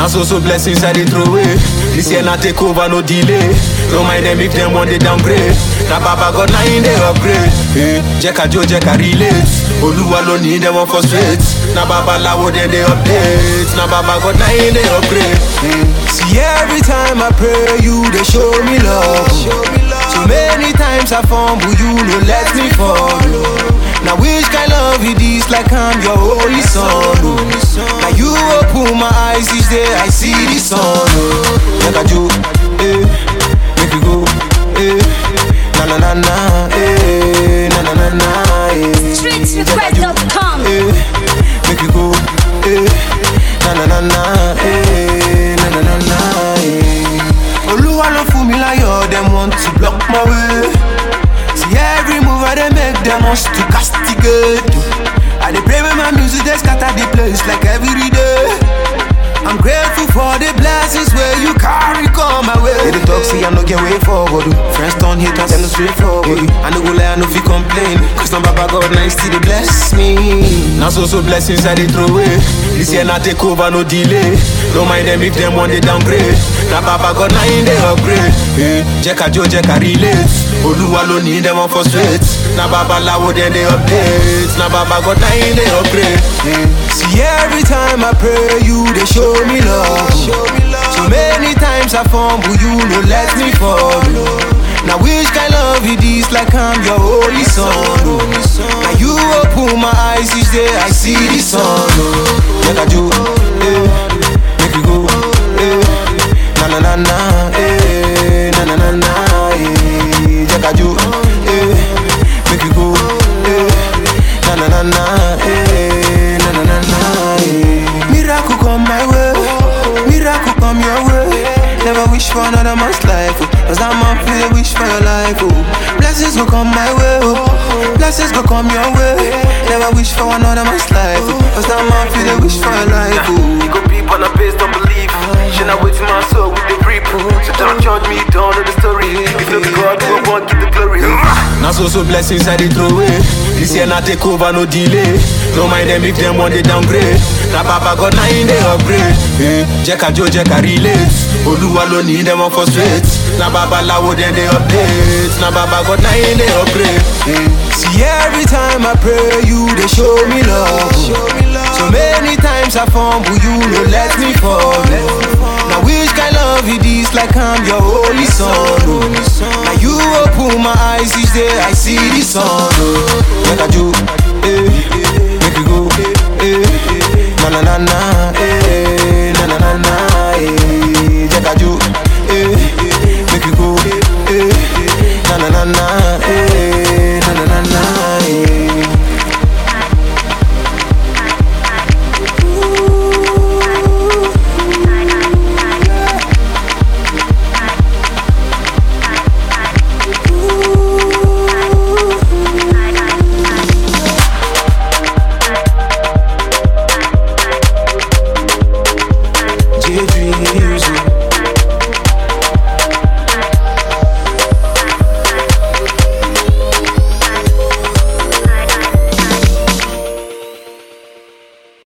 Now so so blessings I dey throw away. This year na take over, no delay. No mind them if them want they downgrade. Na Baba God na in they upgrade. Hey, Jeka Jo Jeka relate. Oluwa ló ní them one frustrate. Na Baba Lawo then they update. Na Baba God na in they upgrade. Hey. See every time I pray, you they show me love. So many times I fumble, you no let me fall. Now which kind love it is like I'm your holy son. Oh. Now you open my eyes each day, I see the sun. Oh. Like a Jew, eh, make you go, eh, na na na na, eh, na na na na, eh. Streetsrequest.com. eh, make you go, eh, na na na na, eh, na na na na, eh. Olúwa ló fún mi láyọ̀, them want to block my way. See every move I dey make, them wants to castigate. I dey pray with my music, they scatter the place like every day. I'm grateful for the blessings where you carry come my way. They dey talk, see I no get way forward. oh. Friends turn haters, them no straight forward. oh. I no go lie, I no fit complain. Cause now Baba God now he still dey bless me. Now so so blessings I dey throw away. This year na take over, no delay. No mind them if them want they downgrade. Na Baba God na in they upgrade. Hey, Jeka Jo Jeka relate. Oluwa ló ní them one frustrate. Na Baba Lawo then they update. Na Baba God na in they upgrade. Hey. See every time I pray, you they show me love. So many times I fumble, you no let me fall. Now which kind love it is like I'm your holy son. Oh. Now you open my eyes each day, I see the sun. Oh. Like a Jew, eh, make you go, eh, na na na na, eh, na na na na, eh, like a Jew, eh, make you go, eh, na na na na, eh, na na na na, eh. Miracle come my way, miracle come your way. Never wish for another man's life, oh. Cause that man feel a wish for your life, oh. Blessings go come my way, oh. Blessings go come your way. Never wish for another man's life, oh. Cause that man feel a wish for your life, oh. You go peep on a based on belief. Should not wait till my soul with the reap. So don't judge me, don't know the story. If you God, will won't give the glory. Now so so blessings I dey throw away. This year na take over, no delay. No mind them if them want they downgrade. Na Baba God na in they upgrade. Hey, Jeka Jo Jeka relate. Oluwa ló ní them one frustrate. Na Baba Lawo then they update. Na Baba God na in they upgrade. Hey. See every time I pray, you they show me love. So many times I fumble, you no let me fall. Now which kind love it is like I'm your holy son. Oh. Now you open my eyes each day, I see the sun. Oh. Like a Jew, eh, make you go, eh, na na na na, eh,